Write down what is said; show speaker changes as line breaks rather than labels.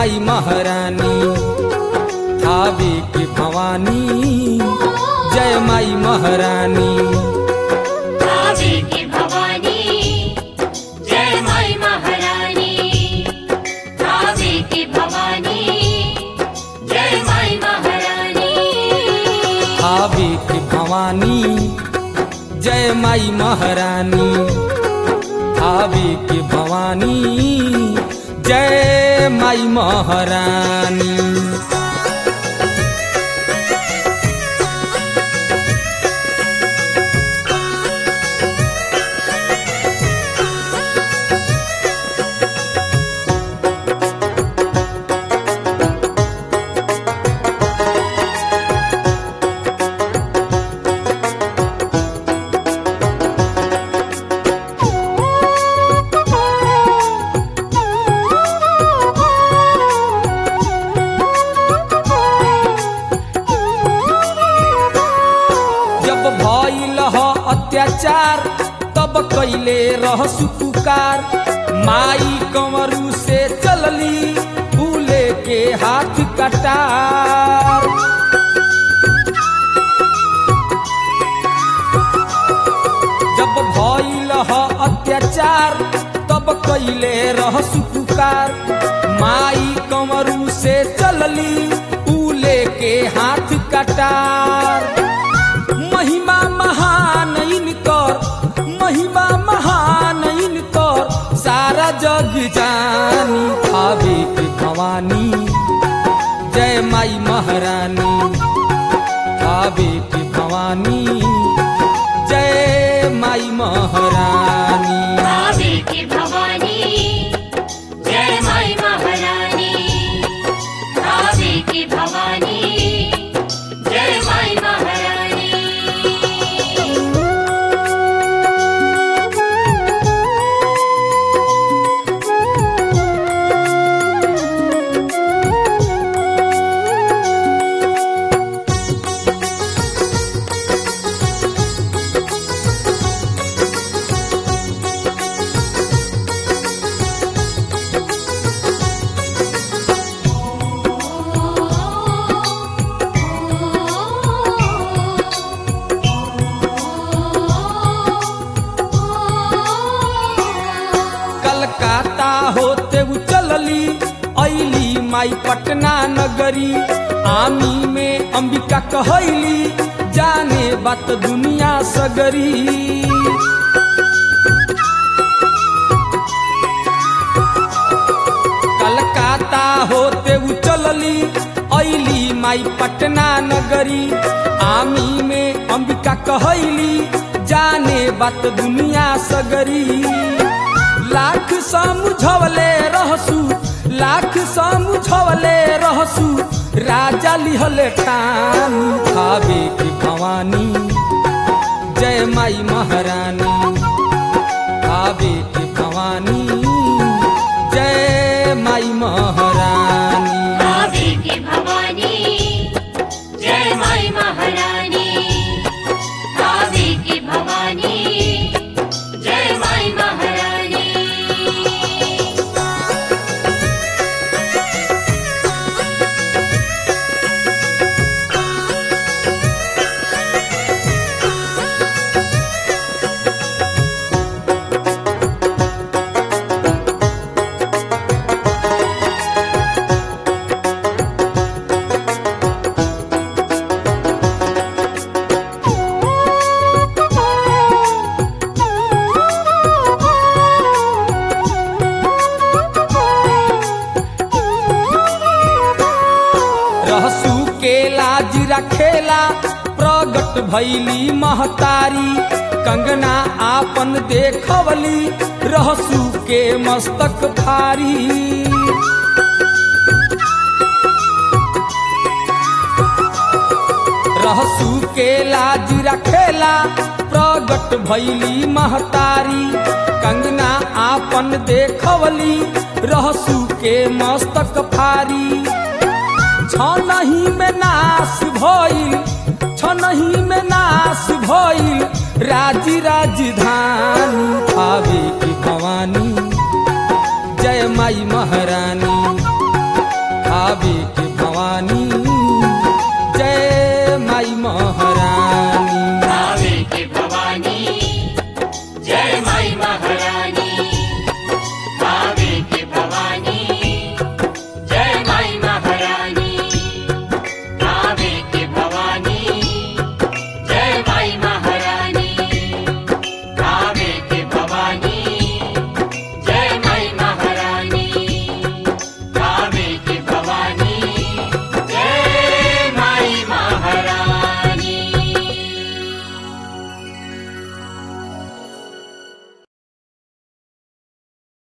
माई महारानी थावे के भवानी जय माई महारानी
भावे की भवानी जय माई महारानी भावे की भवानी जय माई महारानी
थावे के भवानी जय माई महारानी थावे के भवानी जय माई महारानी जब भइल ह अत्याचार तब कैले रह सुपुकार माई कंवरू से चलली फूले के हाथ कटार जब भइल ह अत्याचार तब कैले रह सुपुकार माई कंवरू से चलली फूले के हाथ कटार महिमा महान इनकर महिमा महान इनकर सारा जग जानी भावे के भवानी जय माई महारानी भावे के भवानी जय माई महारानी
भावे की भवानी जय माई महारानी भावे की भवानी जय माई महारानी
कलकत्ता होते उ चलली ऐली माई पटना नगरी आमी में अंबिका कहैली जाने बात दुनिया सगरी कलकत्ता होते उ चलली ऐली माई पटना नगरी आमी में अंबिका कहैली जाने बात दुनिया सगरी लाख समझवले रहसु लाख समझवले रहसु राजा लिहले टान खावे की भवानी जय माई महारानी खावे की भवानी जय माई महारानी
भावे की भवानी जय माई महारानी भावे की भवानी जय माई महारानी
रहसू के लाज रखेला प्रगट भैली महतारी कंगना आपन देखवली रहसू के मस्तक भारी रहसू के लाज रखेला प्रगट भैली महतारी कंगना आपन देखवली रहसू के मस्तक फारी छनही में नाश भइल छनही में नाश भइल राजी राजधानी भावे की भवानी जय माई महारानी थावे